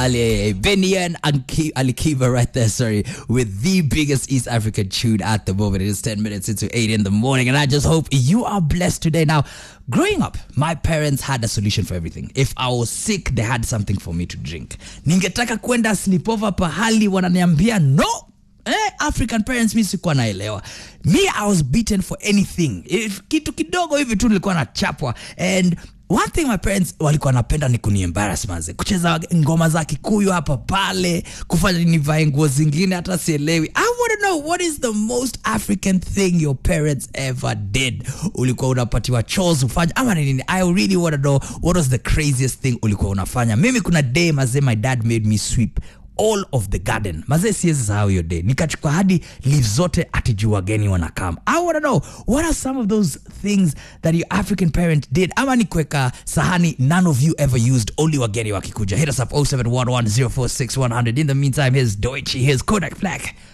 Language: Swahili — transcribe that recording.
Ali Benian and Ki- Ali Kiba right there, sorry, with the biggest East African tune at the moment. It is 10 minutes into 8 in the morning, and I just hope you are blessed today. Now, growing up, my parents had a solution for everything. If I was sick, they had something for me to drink. Ningetaka kwenda sleepover pahali, wananiambia no. Eh, African parents mi sikuwa naelewa me I was beaten for anything If, kitu kidogo hivi tu nilikuwa nachapwa and one thing my parents walikuwa napenda ni kuniembarrass manze kucheza ngoma za kikuyu hapa pale kufanya nivae nguo zingine hata sielewi i want to know what is the most african thing your parents ever did ulikuwa unapatiwa chores ufanya ama ni nini i really want to know what was the craziest thing ulikuwa unafanya mimi kuna day mazee my dad made me sweep all of the garden mazee siwezi sahau hiyo day nikachukua hadi leaves zote ati juu wageni wanakam i wanna know what are some of those things that your african parent did ama ni kuweka sahani none of you ever used only wageni wakikuja hit us up 0711046100 in the meantime here's deutsche here's kodak black